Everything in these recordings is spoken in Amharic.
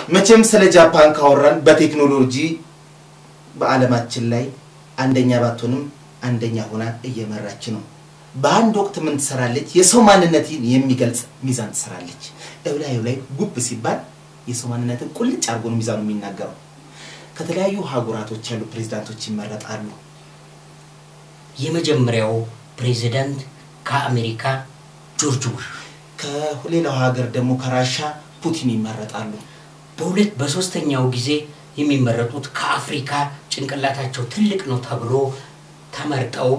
መቼም ስለ ጃፓን ካወራን በቴክኖሎጂ በዓለማችን ላይ አንደኛ ባትሆንም አንደኛ ሆና እየመራች ነው። በአንድ ወቅት ምን ትሰራለች? የሰው ማንነትን የሚገልጽ ሚዛን ትሰራለች። እላዩ ላይ ጉብ ሲባል የሰው ማንነትን ቁልጭ አድርጎ ነው ሚዛኑ የሚናገረው። ከተለያዩ ሀገራቶች ያሉ ፕሬዚዳንቶች ይመረጣሉ። የመጀመሪያው ፕሬዚዳንት ከአሜሪካ ጆርጅ ቡሽ፣ ከሌላው ሀገር ደግሞ ከራሻ ፑቲን ይመረጣሉ። በሁለት በሶስተኛው ጊዜ የሚመረጡት ከአፍሪካ ጭንቅላታቸው ትልቅ ነው ተብሎ ተመርጠው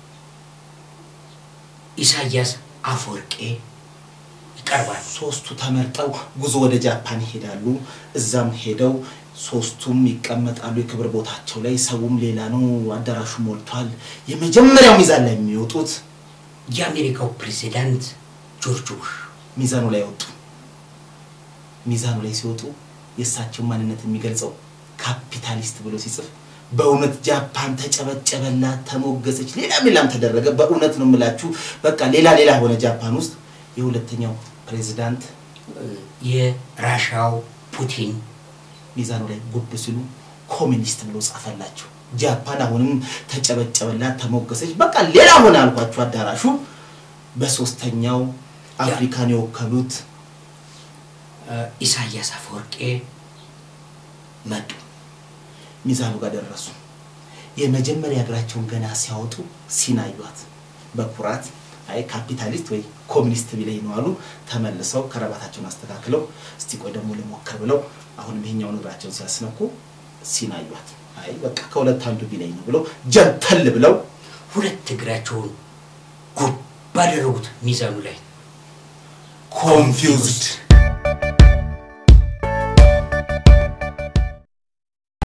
ኢሳያስ አፈወርቄ ይቀርባል። ሶስቱ ተመርጠው ጉዞ ወደ ጃፓን ይሄዳሉ። እዛም ሄደው ሶስቱም ይቀመጣሉ የክብር ቦታቸው ላይ። ሰውም ሌላ ነው፣ አዳራሹ ሞልቷል። የመጀመሪያው ሚዛን ላይ የሚወጡት የአሜሪካው ፕሬዚዳንት ጆርጅ ቡሽ ሚዛኑ ላይ ወጡ። ሚዛኑ ላይ ሲወጡ የእሳቸው ማንነት የሚገልጸው ካፒታሊስት ብሎ ሲጽፍ በእውነት ጃፓን ተጨበጨበላት፣ ተሞገሰች፣ ሌላም ሌላም ተደረገ። በእውነት ነው የምላችሁ፣ በቃ ሌላ ሌላ ሆነ ጃፓን ውስጥ። የሁለተኛው ፕሬዚዳንት የራሻው ፑቲን ሚዛኑ ላይ ጉብ ሲሉ ኮሚኒስት ብሎ ጻፈላቸው። ጃፓን አሁንም ተጨበጨበላት፣ ተሞገሰች፣ በቃ ሌላ ሆነ አልኳችሁ አዳራሹ። በሶስተኛው አፍሪካን የወከሉት ኢሳያስ አፈወርቄ መጡ። ሚዛኑ ጋር ደረሱ። የመጀመሪያ እግራቸውን ገና ሲያወጡ ሲናዩት በኩራት አይ ካፒታሊስት ወይ ኮሚኒስት ቢለኝ ነው አሉ። ተመልሰው ከረባታቸውን አስተካክለው እስቲ ቆይ ደግሞ ልሞክር ብለው አሁንም ይሄኛውን እግራቸውን ሲያስነኩ ሲናዩት አይ በቃ ከሁለት አንዱ ቢለኝ ነው ብለው ጀንተል ብለው ሁለት እግራቸውን ጉብ ባደረጉት ሚዛኑ ላይ ኮንፊውዝድ